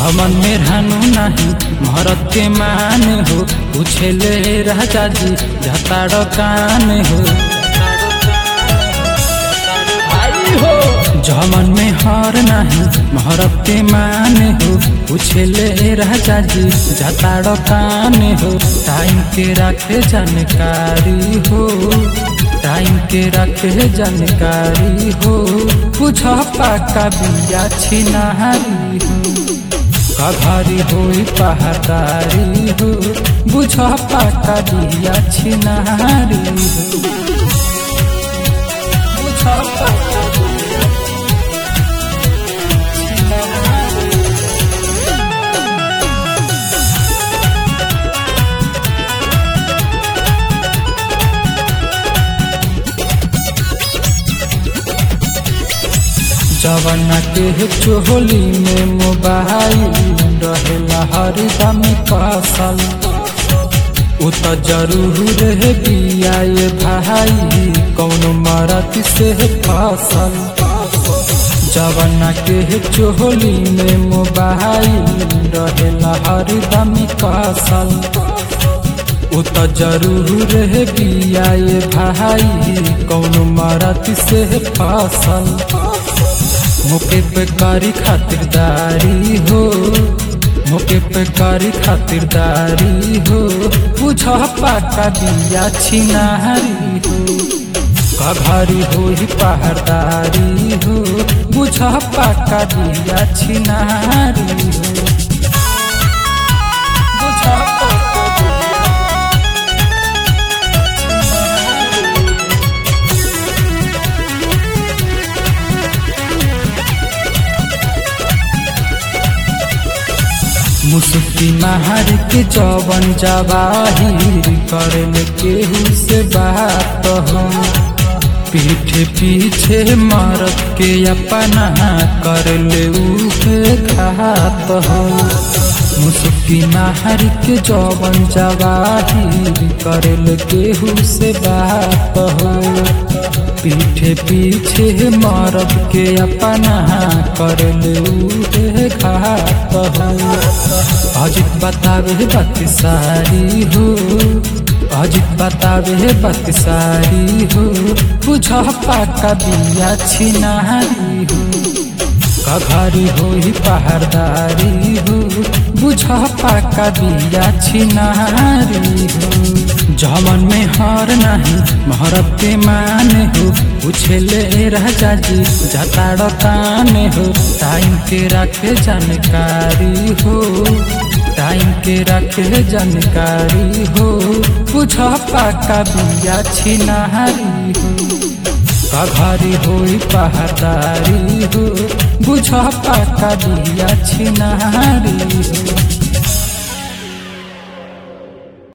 जमन में रहनु नहीं महरत के मान हो पूछले राजा जी झताड़ कान हो जमन में हर नहीं महरत के मान हो पूछले राजा जी झताड़ कान हो टाइम के रखे जानकारी हो टाइम के रखे जानकारी हो पूछ पाका बिया छिनारी हो कघारी होई पहाड़ारी हो बुझ पाका बिया छिनारी हो बुझ पाका बिया छिनारी जवाना के चोली में मोबाइल रहेला हरदम कसल उ त जरूर है बिया ये भाई कौनो मरत से फसल जवाना के चोली में मोबाइल रहेला हरदम कसल उ त जरूर है बिया ये भाई कौनो मरत से फसल मोके पे कारी खातिरदारी हो मोके पे कारी खातिरदारी हो बुझ पाका बिया छिनारी हो कघारी हो ही पहाड़दारी हो बुझ पाका बिया छिनारी हो बुझ पाका बिया मुसुकी महार के जवन जवाहिर करल केहू से बात हम पीठ पीछे मरद के अपना करल उहे घात हम मुसुकी महार के जवन जवाहिर करल केहू से बात हो पीठे पीछे मरद के अपना करल उहे घात हो अजित बतावे बात सारी हो अजित बतावे बात सारी हो बुझ पाका बिया छिनारी हो कघारी हो ही पहाड़दारी हो बुझ पाका बिया छिनारी हो जमन में हर नहीं महरब के मान हो पूछले राजा जी जताड़ कान हो टाइम के रखे जानकारी हो टाइम के रखे जानकारी हो बुझ पाका बिया छिनारी हो कघारी होई पहाड़दारी हो बुझ पाका बिया छिनारी हो